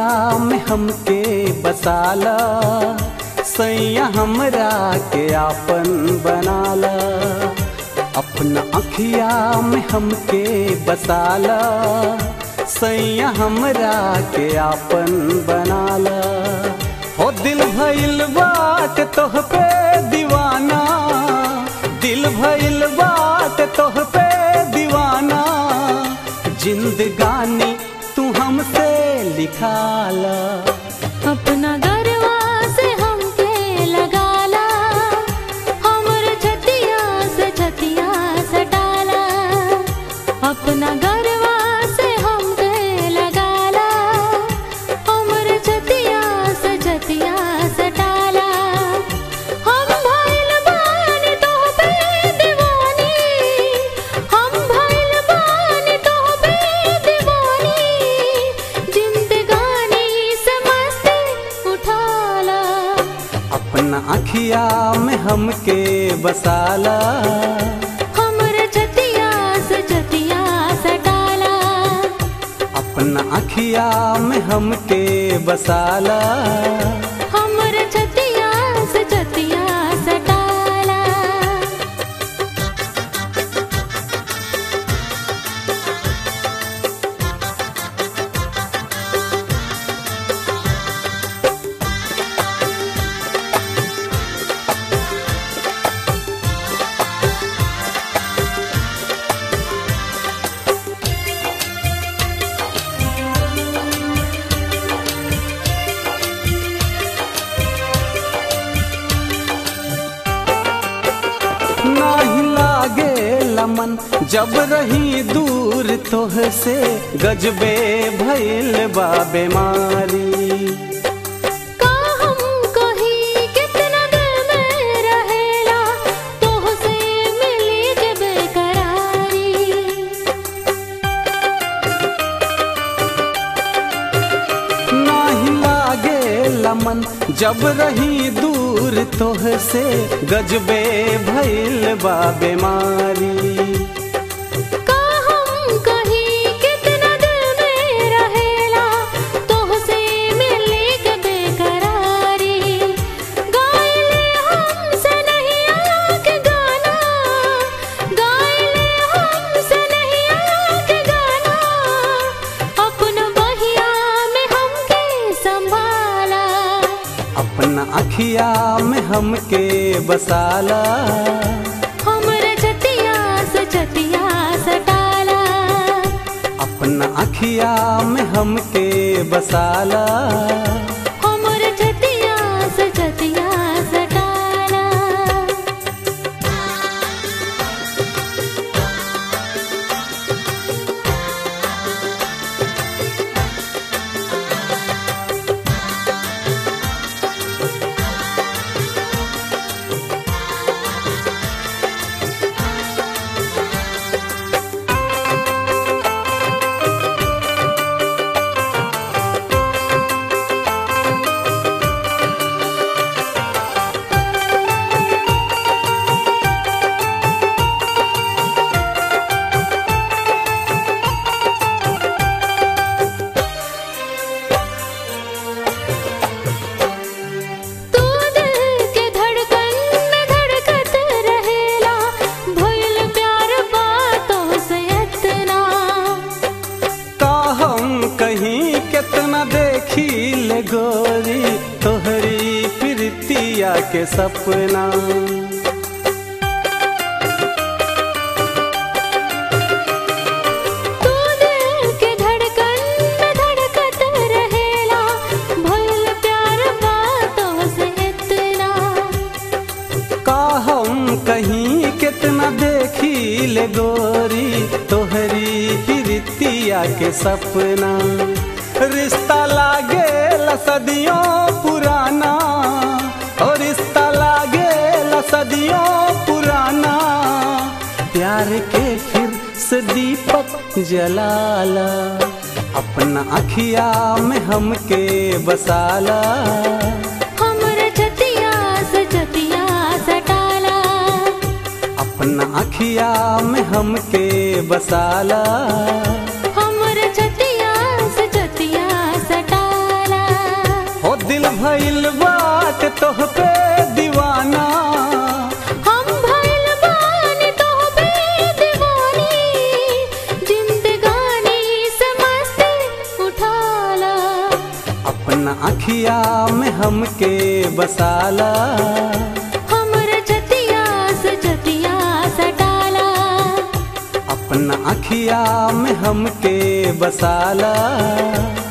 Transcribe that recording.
में हमके बसाला सैया हमरा के आपन बनाला अपना अखिया में हमके बसाला सैया हमरा के आपन बनाला हो दिल भइल बात तोह पे दीवाना दिल भइल बात तोह पे दीवाना जिंदगानी तू हमसे लिखाला अपना गरवा से हमके लगाला हमर छतिया से छतिया सटाला अपना गरवा से हमके लगाला हमर छतिया से छतिया सटाला हम भइल बानी तोह पे दीवानी हम भइल बानी तोह पे दीवानी जिंदगानी से मस्ती उठाला अपना अखिया में हमके बसाला हमर छतिया से छतिया सटाला अपना अखिया में हमके बसाला हमर छतिया से छतिया सटाला नाही लागे लमन जब रही दूर तोह से गजबे भइल बा बीमारी का हम कहीं कितना दिल में रहेला तोह से मिली के बेकरारी नाही लागे लमन जब रही दूर तोह से गजबे भइल बा बीमारी का हम कहीं कितना दिल में रहेला तोह से मिली के बेकरारी गाइले हमसे नहीं आके गाना गाइले हमसे नहीं आके गाना अपना बहिया में हमके संभाला अपना अखिया में हमके बसाला हमर छतिया से छतिया सटाला अपना अखिया में हमके बसाला हमर छतिया से छतिया सटाला तू दिल के धड़कन में धड़कत रहेला भइल प्यार बातों से इतना का हम कहीं कितना देखी ले गोरी तोहरी प्रीतिया के सपना तू दिल के धड़कन में धड़कत रहेला भइल प्यार बातों से इतना का हम कहीं कितना देखी ले गोरी तोहरी प्रीतिया के सपना रिश्ता लागे सदियों पुराना और रिश्ता लागे सदियों पुराना प्यार के फिर से दीपक जलाला अपना अखिया में हमके बसाला हमर छतिया से छतिया सटाला अपना अखिया में हमके बसाला हमर छतिया से छतिया सटाला भइल बात तोह पे दीवाना हम भइल बानी तोहपे दीवानी जिंदगानी से मस्ती उठाला अपना अखिया में हमके बसाला हमर जतिया से जतिया सटाला अपना अखिया में हमके बसाला